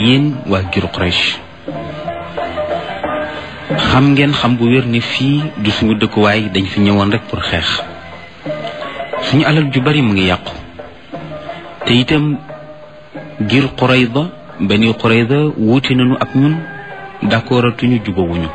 yéen waa giru Quraysh xam ngeen xam bu wér ni fii du suñu dëkkuwaay dañ fi ñëwoon rek pour xeex suñu alal ju bari mu ngi yàqu te itam gir Qurayda bani Qurayda wuute nañu ak ñun d'accord atuñu jubawuñu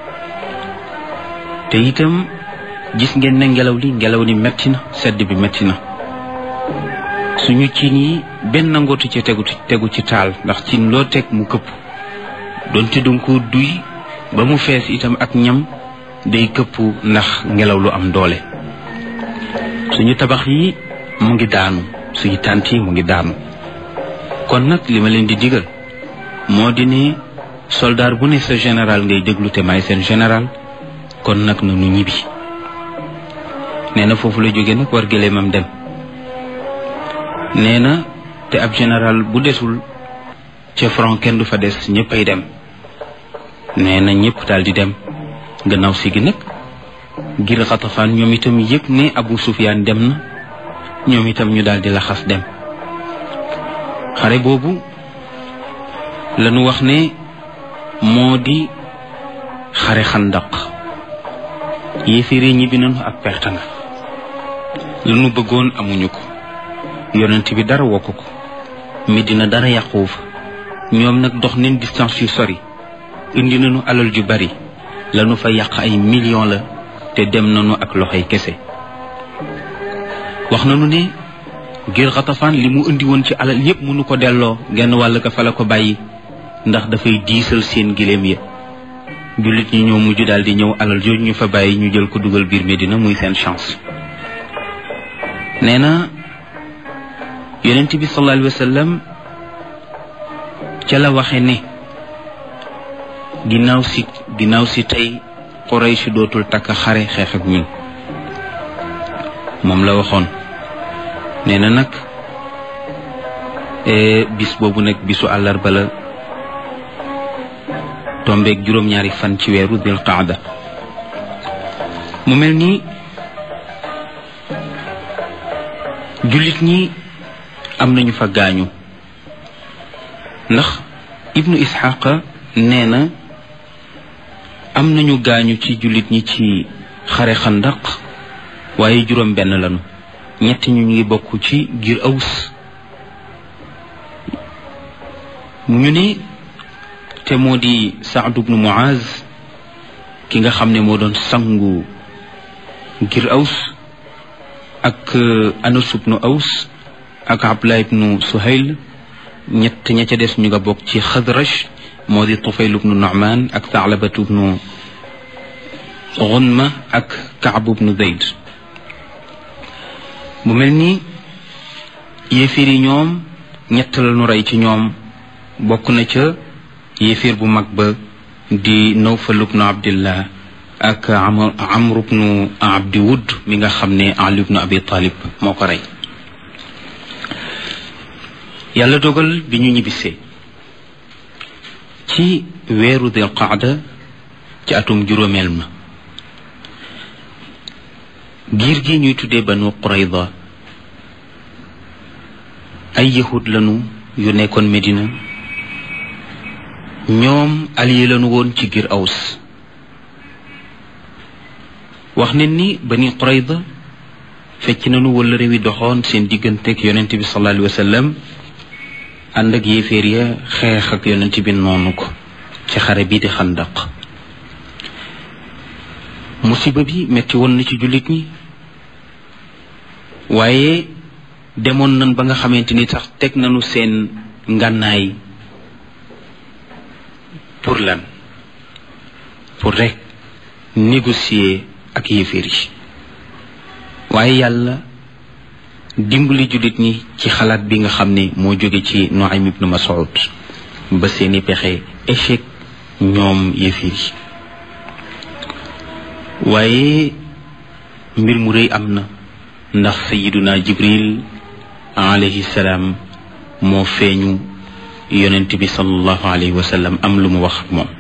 te itam gis ngeen ne ngelaw li ngelaw li metti na sedd bi metti na suñu cin yi benn nangootu ci tegu tegu ci taal ndax cin loo teg mu këpp donte danga ko duy ba mu fees itam ak ñam day këpp ndax ngelaw lu am doole suñu tabax yi mu ngi daanu suñu tànt yi mu ngi daanu kon nag li ma leen di digal moo di ne soldaar bu ne sa général ngay déglu te may seen général kon nag na nu ñibbi nee na foofu la jóge nag war gëléemam dem nee na te ab général bu desul ca front kenn du fa des ñëppay dem nee na ñëpp daal di dem gannaaw si gi nag ngir xatafaan ñoom itam yëg ne Abu Sufyaan dem na ñoom itam ñu daal di laxas dem xare boobu lañu wax ne moo di xare xandaq yéeféere ñibbi nañu ak perte nga lañu bëggoon amuñu ko yonent bi dara wokk ko Medina dara yàquwu fa ñoom nag dox nañ distance yu sori indi nañu alal ju bari lañu fa yàq ay millions la te dem nañu ak loxoy kese wax nañu ne ngir xatafaan li mu indi woon ci alal yépp mënu ko delloo genn wàll ka fa la ko bàyyi ndax dafay diisal seen giléem ya jullit ñi ñoo mujj daal di ñëw alal jooju ñu fa bàyyi ñu jël ko dugal biir Medina muy seen chance nee na yonent bi sallallahu alayhi wa sallam ca la waxe ne ginnaaw si ginnaaw si tey Quraysh dootul takk xare xeex ak ñun moom la waxoon nee na nag bis boobu nag bisu àllarba la tombeeg juróom-ñaari fan ci weeru dil qaada mu mel ni jullit ñi am nañu fa gaañu ndax ibnu isxaqa nee na am nañu gaañu ci jullit ñi ci xare xandaq waaye juróom benn lañu ñett ñu ngi bokk ci giir aws ñu ne te moo di Saad ibnu Muaz ki nga xam ne moo doon sangu ngir aws ak Anas ibnu aws ak Abdullah ibnu Suhayl ñett ña ca des ñu nga bokk ci Xadraj moo di Tufayl ibnu Nu'man ak Taalabatu ibnu Gunma ak Kaab ibnu Zayd mu mel ni yéefir yi ñoom ñett la ñu rey ci ñoom bokk na ca yéefir bu mag ba di Nawfal ibnu Abdillah ak Amr ibnu Abdi Wud mi nga xam ne Ali ibnu Abi Talib moo ko rey yàlla dogal bi ñu ñibbisee ci weeru dil qaada ci atum juróomeel ma giir gi ñuy tuddee banu Qurayda ay yahud lañu yu nekkoon Medina ñoom allié lañu woon ci giir Aws wax ne ni bani Qurayda fecc nañu wala réew yi doxoon seen digganteeg yonent bi sallallahu alayhi wa sallam ànd ak yéeféer ya xeex ak yonent bi noonu ko ci xare bii di xandaq musiba bi metti woon na ci jullit ñi waaye demoon nañ ba nga xamante ni sax teg nañu seen ngànnaay pour lan pour rek négocier ak yéeféer yi waaye yàlla dimbali jullit ñi ci xalaat bi nga xam ne moo jóge ci Nuaym ibnu Mas'ud ba seeni pexe échec ñoom yéeféer yi waaye mbir mu rëy am na ndax sayiduna jibril alayhi salaam moo feeñu yonent bi sallallahu alayhi wa sallam am lu mu wax ak moom